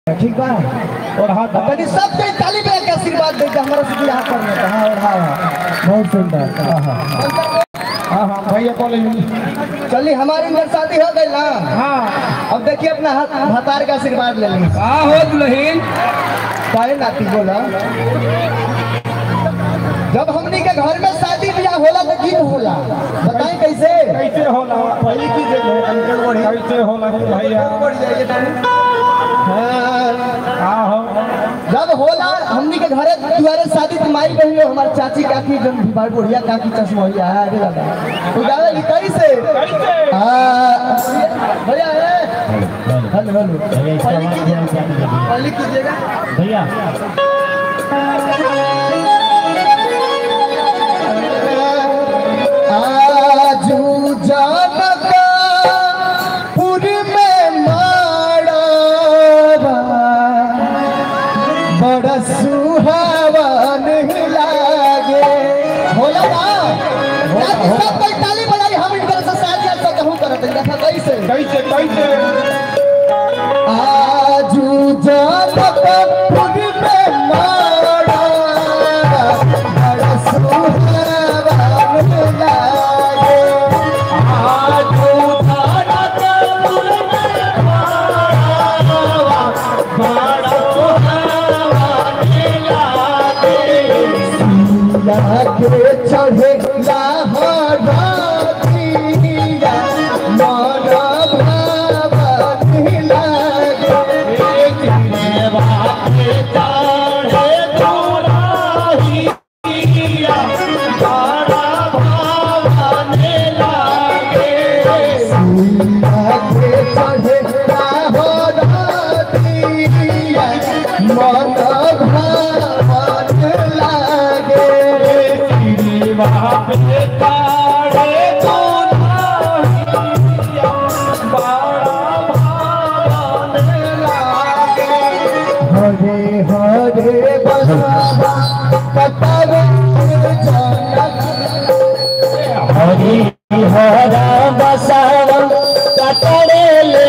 ठीक बा और हाथ तनी सब कोई ताली बजा के आशीर्वाद दे हमरा से बियाह कर लेता हां और हां बहुत सुंदर हां हां हाँ हाँ भैया बोले चलिए हमारी अंदर शादी हो गई ना हाँ अब देखिए अपना हाथ हतार का आशीर्वाद ले ली का हो दुल्हन काहे नाती बोला जब हमनी के घर में शादी ब्याह होला तो गीत होला बताएं कैसे कैसे होला पहली की जगह अंकल बढ़िया कैसे होला भैया बढ़ जाइए तनी हाँ का हो जब होला हमनी के घरे दुआरे शादी तो माई बहन लोग हमार चाची काकी जन भाई बुढ़िया काकी चश्मोहिया है अरे दादा तो गावे ली कैसे कैसे हाँ भैया है हेलो हेलो पहली कीजिएगा पहली कीजिएगा भैया आजू जानका पुर में माड़ावा बड़ा सुहावन लागे होला ना रात सब कोई ताली बजाई हम इनकर से शादी से कहूं करत है देखा कैसे कैसे कैसे आजू जानका पुर में माड़ावा बड़ा सुहावन लागे आजू धारत बड़ा लागे चढ़े लाहौरिया मारा भावनी लागे लागे चढ़े लाहौरिया मारा भावनी लागे हरे हरे बसवा कतवे जनक हरि हर बसव कतरेले